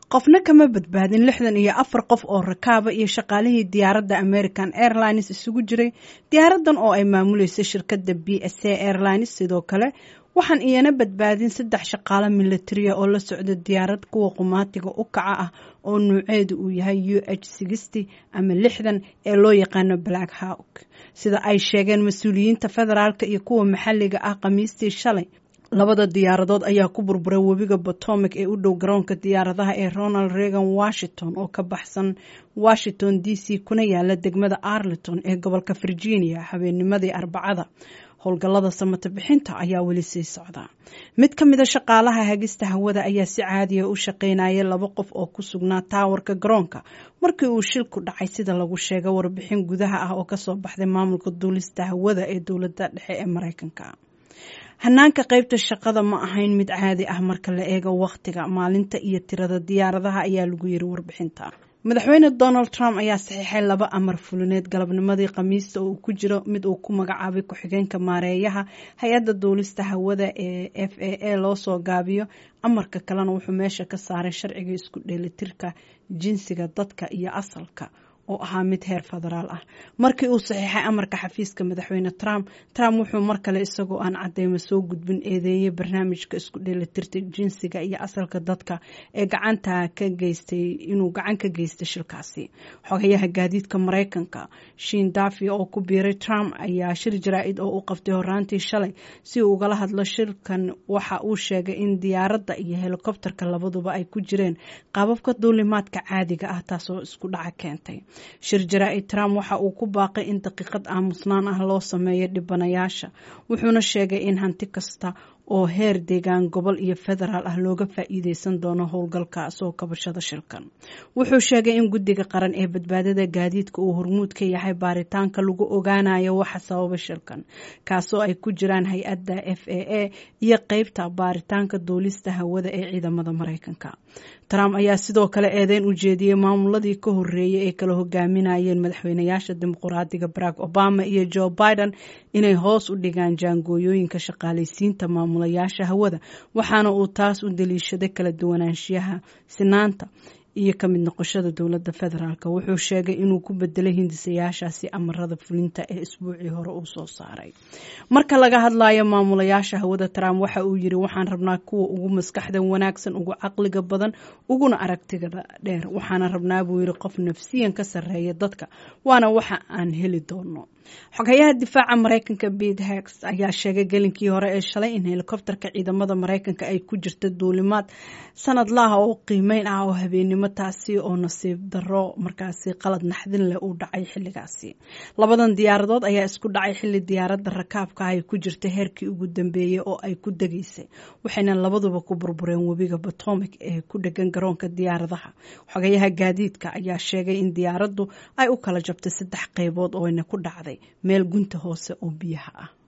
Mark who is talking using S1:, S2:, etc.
S1: qofna kama badbaadin lixdan iyo afar qof oo rakaaba iyo shaqaalihii diyaaradda american airlines isugu jiray diyaaradan oo ay maamuleysay shirkadda b s a airlines sidoo kale waxaan iyana badbaadin saddex shaqaalo militariya oo la socda diyaarad kuwa qumaatiga u kaca ah oo nuuceedu uu yahay u h sixty ama lixdan ee loo yaqaano black hawk sida ay sheegeen mas-uuliyiinta federaalk iyo kuwa maxalliga ah khamiistii shalay labada diyaaradood ayaa ku burburay webiga potomac ee u dhow garoonka diyaaradaha ee ronald reagan washington oo ka baxsan washington d c kuna yaala degmada arlington ee gobolka virginia habeennimadii arbacada howlgallada samata bixinta ayaa weli sii socda mid ka mida shaqaalaha hagista hawada ayaa si caadiya u shaqaynayay laba qof oo ku sugnaa taawarka garoonka markii uu shilku dhacay sida lagu sheegay warbixin gudaha ah oo kasoo baxday maamulka duulista hawada ee dowladda dhexe ee mareykanka hanaanka qaybta shaqada ma ahayn mid caadi ah marka la eego wakhtiga maalinta iyo tirada diyaaradaha ayaa lagu yiri warbixinta madaxweyne donald trump ayaa saxiixay laba amar fulineed galabnimadii khamiista oo uu ku jiro mid uu ku magacaabay ku-xigeenka maareeyaha hay-adda duulista hawada ee f a a loo soo gaabiyo amarka kalena wuxuu meesha ka saaray sharciga isku dheelitirka jinsiga dadka iyo asalka oo ahaa mid heer federaal ah markii uu saxiixay amarka xafiiska madaxweyne trump trump wuxuu mar kale isagoo aan cadeymo soo gudbin eedeeyay barnaamijka isku dheelitirta jinsiga iyo asalka dadka ee gacanta ka geystay inuu gacan ka geystay shilkaasi xogayaha gaadiidka mareykanka shin dafi oo ku biiray trump ayaa shir jaraa-id oo u qabtay horaantii shalay si uu ugala hadlo shilkan waxa uu sheegay in diyaaradda iyo helikobterka labaduba ay ku jireen qaababka duulimaadka caadiga ah taasoo isku dhaca keentay shir jaraa-id trump waxa uu ku baaqay in daqiiqad aamusnaan ah loo sameeyo dhibanayaasha wuxuuna sheegay in hanti kasta oo heer deegaan gobol iyo federaal ah looga faa-iideysan doono howlgalka soo kabashada shilkan wuxuu sheegay in guddiga qaran ee badbaadada gaadiidka uu hormuud ka yahay baaritaanka lagu ogaanayo waxa sababa shilkan kaasoo ay ku jiraan hay-adda f a a iyo qeybta baaritaanka duulista hawada ee ciidamada mareykanka trump ayaa sidoo kale eedeyn u jeediyey maamuladii ka horeeyay ee kala hogaaminayeen madaxweynayaasha dimuqraadiga barack obama iyo joe biden inay hoos u dhigaan jaangooyooyinka shaqaalaysiinta maamulayaasha hawada waxaana uu taas u daliishaday kala duwanaanshiyaha sinaanta iyo ka mid noqoshada dowladda federaalk wuxuu sheegay inuu ku bedelay hindisayaashaasi amarada fulinta ee isbuucii hore uu soo saaray marka laga hadlayo maamulayaasha hawada trump waxa uu yiri waxaan rabnaa kuwa ugu maskaxda wanaagsan ugu caqliga badan uguna aragtigada dheer waxaana rabnaa buu yiri qof nafsiyan ka sarreeya dadka waana waxa aan heli doono xogayaha difaaca mareykanka bete hex ayaa sheegay gelinkii hore ee shalay in helikobterka ciidamada mareykanka ay ku jirta duulimaad sanadlaha oo qiimeyn ah oo habeenimo taasi oo nasiib daro markaasi qalad naxdin leh uu dhacay xilligaasi labadan diyaaradood ayaa isku dhacay xilli diyaaradda rakaabka ay ku jirta heerkii ugu dambeeyey oo ay ku degaysay waxayna labaduba ku burbureen webiga potomac ee ku dhegan garoonka diyaaradaha xogayaha gaadiidka ayaa sheegay in diyaaraddu ay u kala jabtay saddex qeybood ooyna ku dhacday meel gunta hoose oo biyaha ah